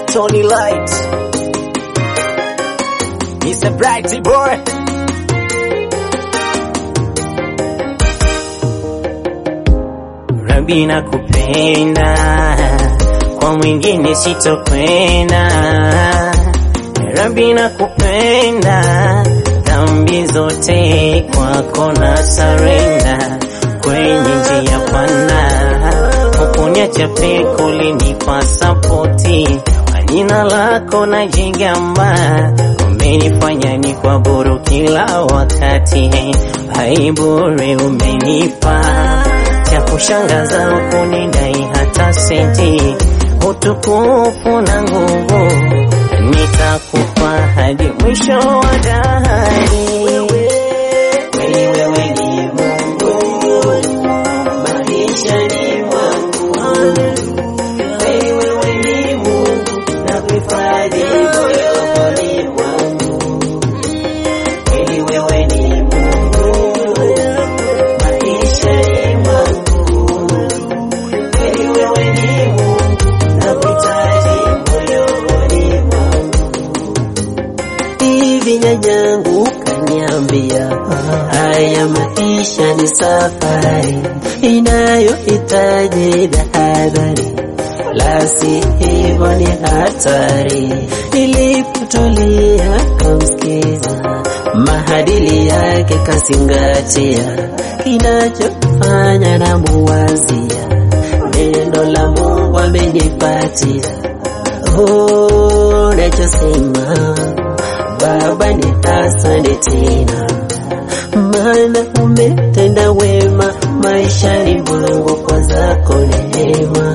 Tony Light. He's a brighty boy. Rabi nakupenda, kwa mwingine sitokwenda. Rabi nakupenda, dhambi zote kwako na sarenda, kwenye njia pana ukuniacha peko, ulinipa sapoti kwa jina lako na jigamba, umenifanya ni kwa buru kila wakati, haibure umenipa cha kushangaza ukunidai hata senti, utukufu na nguvu nitakupa hadi mwisho wa dahari. Kweli wewe ni Mungu maishani mwangu, kweli wewe ni Mungu na kuhifadhi moyoni mwangu, kweli wewe ni Mungu maishani mwangu, kweli wewe ni Mungu na kuhitaji moyoni mwangu. hivi nyanyangu kaniambia, haya maisha ni safari inayohitaji tahadhari, la si hivyo ni hatari. Nilipotulia kamsikiza, mahadili yake kazingatia, kinachofanya na muwazia, neno la Mungu amenipatia Oh, nachosema Baba ni asante tena, maana umetenda wema maishani mwangu kwa zako neema.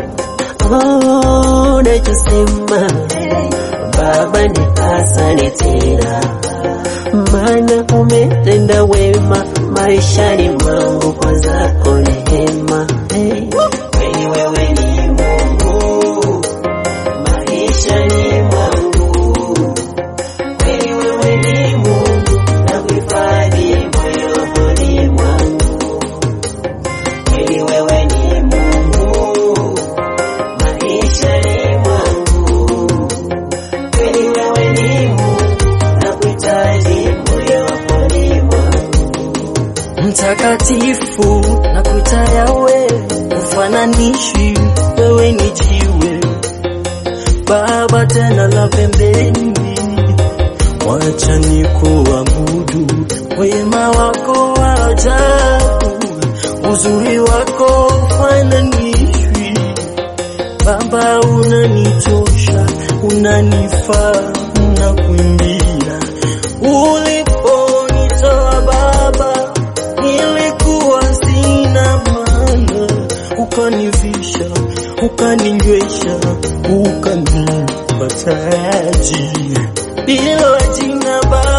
Oh, nachosema Baba ni asante tena, maana umetenda wema maishani mwangu kwa zako neema. Hey. Kweli wewe ni Mungu maishani mwangu, kweli wewe ni Mungu na kuhifadhi moyoni mwangu, kweli wewe ni Mungu maishani mwangu, kweli wewe ni Mungu na kuhitaji moyoni mwangu. mtakatifu na kuita yawe ufananishi wewe ni jiwe baba tena la pembeni wacha ni kuabudu wema wako wa ajabu uzuri wako ufananishwi baba unanitosha unanifaa na kuimbia uliponitoa baba nilikuwa sina maana ukanivisha ukaninywesha ukanipa taji hilo jina baba